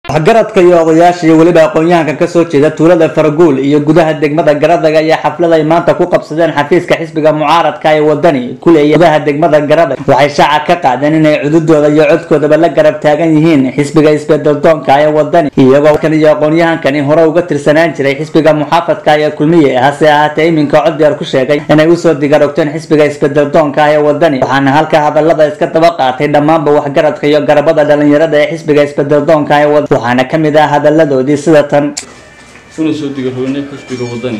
waxgaradka iyo odayaasha iyo weliba aqoon-yahanka kasoo jeeda tuulada faraguul iyo gudaha degmada garadaga ayaa xaflad ay maanta ku qabsadeen xafiiska xisbiga mucaaradka ee wadani kuleeya gudaha degmada garadag waxay shaaca ka qaadeen inay cududooda iyo codkoodaba la garab taagan yihiin xisbiga isbedeldoonka ee wadani iyagoo kan iyo aqoon-yahankani hore uga tirsanaan jiray xisbiga muxaafadka ee kulmiye hase ahaatee iminka coddeer ku sheegay inay usoo digarogteen xisbiga isbedeldoonka ee wadani waxaana halka hadalada iska daba qaatay dhammaanba waxgaradka iyo garabada dhalinyarada ee xisbiga isbedeldoonka ee wadani waxaana ka mid ah hadaladoodii sida tan una soo digaroonay xisbiga wadani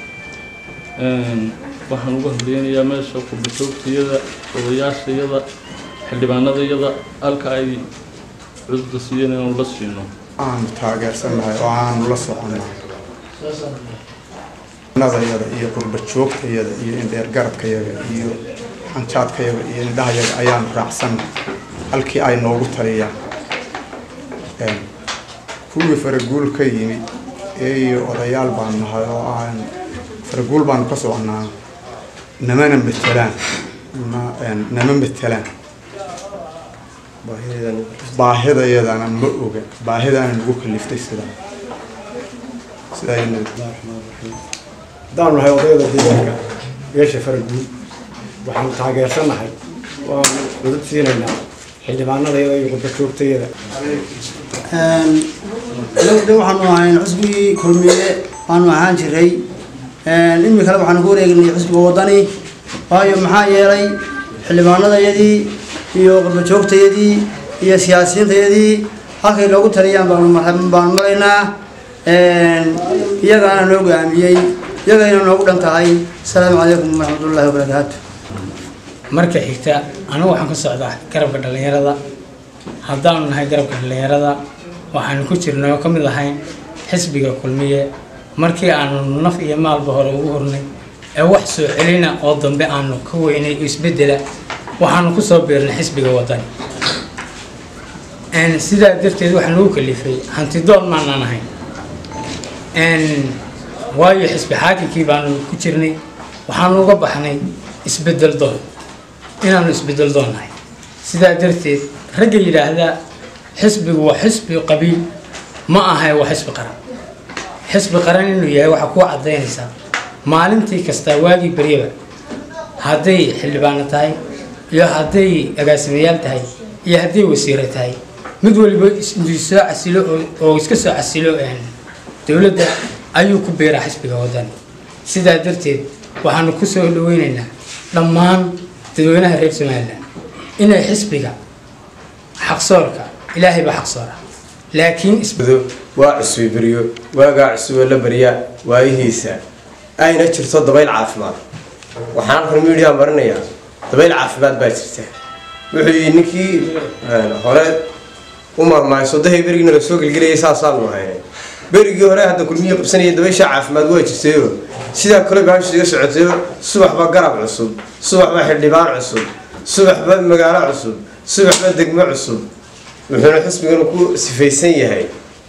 waxaan uga hadlaynayaa meesha qurbajoogtayada odayaashayada xildhibaanadayada halka ay cudurda siiyeen inaanu la siino aanu taageersannahay oo aanu la soconay nadayada iyo qurbajoogtayada iyo indheergaradkayaga iyo xanjaadkayaga iyo indhahayaga ayaanu raacsannahay halkii ay noogu taliyaan kuwii faraguul ka yimid iyo odayaal baanu nahay oo aan faraguul baanu ka soconaa namana matelaan nama matelaan baahidayadana ma oga baahidaana nagu kaliftay sidaa sidaayna haddaanu nahay odayada deegaanka beesha faraguul waxaanu taageersannahay waanu cudud siinaynaa xildhibaanadayada iyo qurbajoogtayada de waxaanu ahayn xusbigii kulmiye waanu ahaan jiray imikale waxaanu ku wareegnay xusbiga wadani waayo maxaa yeelay xildhibaanadayadii iyo qurbajoogtayadii iyo siyaasiyiintayadii halkay noogu taliyaan baanu baanu maraynaa iyagaana noo go-aamiyey iyagayna noogu dhan tahay asalaamu calaykum waraxmatullaahi wabarakaatu marka xigta anigu waxaan ka socdaa garabka dhallinyarada haddaanu nahay garabka dhallinyarada waxaanu ku jirnay oo ka mid ahayn xisbiga kulmiye markii aanu naf iyo maalba hore ugu hornay ee wax soo celina oo dambe aanu ka weynay isbedela waxaanu kusoo biirnay xisbiga wadani sidaa darteed waxaa nagu kalifay hantidoon maanaan ahayn waayo xisbi xaakimkii baanu ku jirnay waxaanu uga baxnay isbedel doon inaanu isbedel doon nahay sidaa darteed ragga yidhaahdaa xisbigu waa xisbi qabiil ma ahay waa xisbi qaran xisbi qaran inuu yahay waxaa kuu cadaynaysaa maalintii kastaa waagii beryaba hadday xildhibaano tahay iyo hadday agaasimayaal tahay iyo hadday wasiiro tahay mid waliba soo casilo oo iska soo casilo dowladda ayuu ku beeraa xisbiga wadani sidaa darteed waxaanu ku soo dhaweynaynaa dhammaan dadweynaha reer somalilan inay xisbiga xaqsoorka ilaahay baa xaqsoora laakiin waa cusbi beryo waagaa cusuboo la baryaa waayihiisa ayna jirto dabayl caafimaad waxaan halkan midiyaa marinayaa dabayl caafimaad baa jirta wuxuu yii ninkii hore u maahmaahay sodahay berigiina la soo gelgelayay saasaanu ahaynay berigii hore hadda kulmiya qabsanaya dabaysha caafimaad waa jirtayo sidaa kale baashu iga socotayo subaxba garab cusub subaxba xildhibaan cusub subaxba magaalo cusub subaxba degmo cusub wuxuuna xusbigan ku sifaysan yahay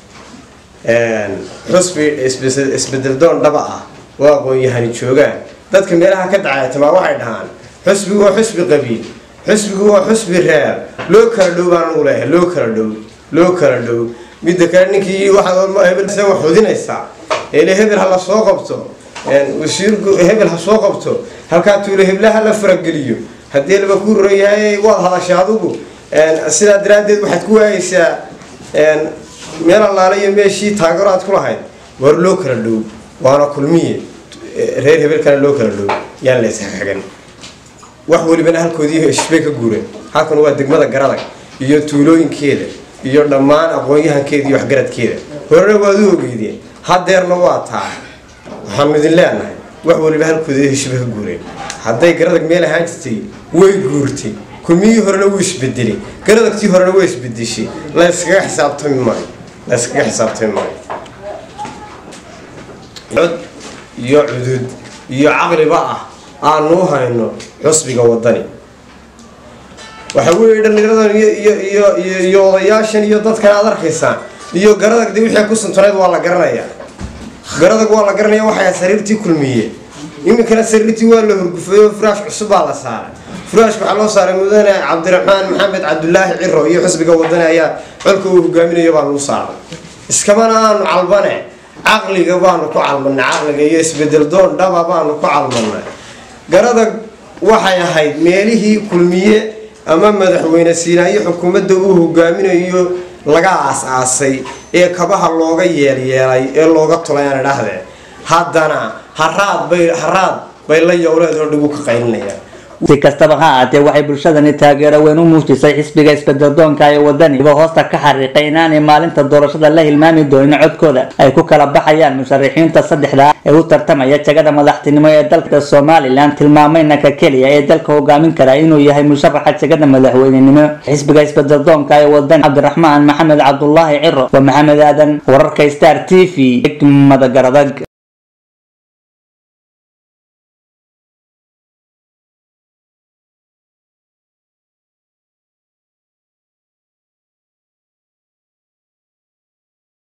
xusbi isbedeldoon dhaba ah oo aqoon-yahani joogaan dadka meelaha ka dacaytamaa waxay dhahaan xusbigu waa xusbi qabiil xusbigu waa xusbi reer loo kala dhow baan anugu leeyahay loo kala dhow loo kala dhow midda kale ninkii waxahebel xudinaysaa ele hebel ha la soo qabto wasiirku hebel ha soo qabto halkaa tuulo hebla ha la farageliyo haddii laba ku roran yahay waad hadashay adugu sidaa daraaddeed waxaad ku waayeysaa meel allaale iyo meeshii taageero aad ku lahayd war loo kala dhow waana kulmiye reer hebelkana loo kala dhow yaan la isxagan wax welibana halkoodii heshbay ka guureen halkan waa degmada garadag iyo tuulooyinkeeda iyo dhammaan aqoon-yahankeeda iyo waxgaradkeeda horena waad u ogeydeen hadeerna waa taa waxaanu idin leenahay wax weliba halkoodii heshbay ka guureen hadday garadag meel ahaan jirtay way guurtay kulmiyihii horena wuu isbedelay garadagtii horena way isbedeshay la yskaga xisaabtami maayo la yskaga xisaabtami maayo cod iyo cudud iyo caqliba ah aanu hayno xusbiga wadani waxa weeye dhallinyaradan iyo odayaashan iyo dadkan aad arkaysaan iyo garadag de wixii ku suntunayd waa la garanayaa garadag waa la garanaya waxay sariirtii kulmiye iminkana sariirtii waa la horgufay oo firaash cusub baa la saaray furaashka waxaa loo saaray mudane cabdiraxmaan maxamed cabdulaahi ciro iyo xisbiga wadani ayaa colka uu hogaaminayo baa lagu saaray iskamana aanu calbane caqliga baanu ku calmanay caqliga iyo isbedel doon dhaba baanu ku calmanay garada waxay ahayd meelihii kulmiye ama madaxweyne siinaayo xukuumadda uu hogaaminayo laga aas-aasay ee kabaha looga yeelyeelay ee looga tulay aan idhaahdee haddana haraad bay haraad bay la yowleed oo dhigu ka qaylinayaan si kastaba ha ahaatee waxay bulshadani taageero weyn u muujisay xisbiga isbedeldoonka ee wadani iba hoosta ka xariiqay inaanay maalinta doorashada la hilmaami doonin codkooda ay ku kala baxayaan musharixiinta saddexda ee u tartamaya jagada madaxtinimo ee dalka somalilan tilmaamayna ka keliya ee dalka hogaamin kara inuu yahay musharaxa jagada madaxweynenimo xisbiga isbedeldoonka ee wadani cabdiraxmaan maxamed cabdulaahi ciro waa maxamed aadan wararka star t v degmada garadag